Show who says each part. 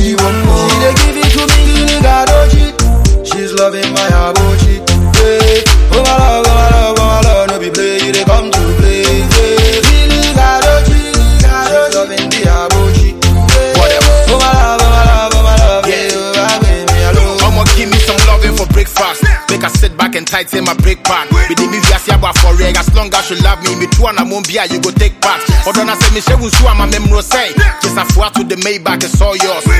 Speaker 1: she want more. She dey give it to me, gini gadochi. She's loving my abochi. Hey, oh my love, oh my love, oh my love, no be play, you dey come to play. Hey, gini gadochi, she's loving the abochi. Hey,
Speaker 2: Whatever.
Speaker 1: Oh my love, oh my love, oh my love,
Speaker 2: Yeah.
Speaker 1: yeah, oh my baby, alone.
Speaker 2: I'ma give me some loving for breakfast. Make her sit back and tighten my break pad. Be the movie I see about for reg. As long as you love me, me too and I won't be you go take part. Or don't I say me she will sue my memory say. Just a to the Maybach, it's all yours.